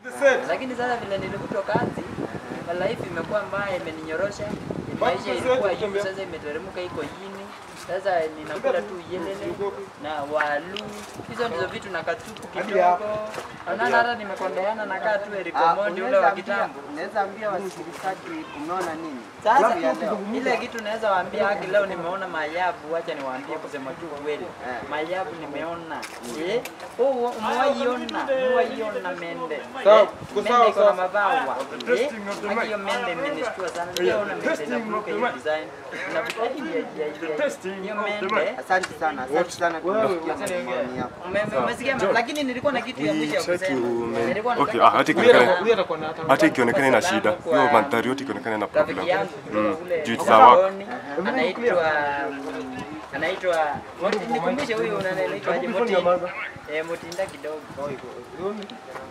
Lakini sasa vile nilivutwa kazi, life imekuwa mbaya, imeninyorosha. Maisha ilikuwa juu, sasa imeteremka, iko chini. Sasa ninakula tu yelele na walu, hizo ndizo vitu na katupu kidogo. Naona hata nimekondeana na kaa tu Eric Ah, Omondi ule unaweza wa ambia- kitambo. Unaweza ambia wasikilizaji umeona nini? Sasa Siku ya leo. ile kitu naweza waambia haki, leo nimeona maajabu. Wacha niwaambie kusema tu kweli, Eh. maajabu nimeona. Eh, oh, umewaiona, umewaiona mende. Sawa, Eh, tuko mende sawa, iko na sawa. mabawa. Eh, testing of the haki mic. hiyo mende imenishtua sana. Sijaona mende testing of inavuka the hiyo mic. design. Inavuka hiyo ya ya ya. testing Hiyo of the mende. mic. Asante sana, asante sana tumesikia maoni yako. Ume- Umesikia, lakini nilikuwa na kitu ya mwisho ya Try to kusema. make- Nilikuwa Okay, nataka ah, hata Huyu atakuwa- ikionekana huyu atakuwa na hata hata ikionekana ina shida, Kwa- hiyo mandhari yote ikionekana ina rafiki problem. yangu kutoka kule Juu sawa. Sokoni, anaitwa anaitwa Moti- nikumbushe huyu una- anaitwa aje Moti eh Motinda kidogo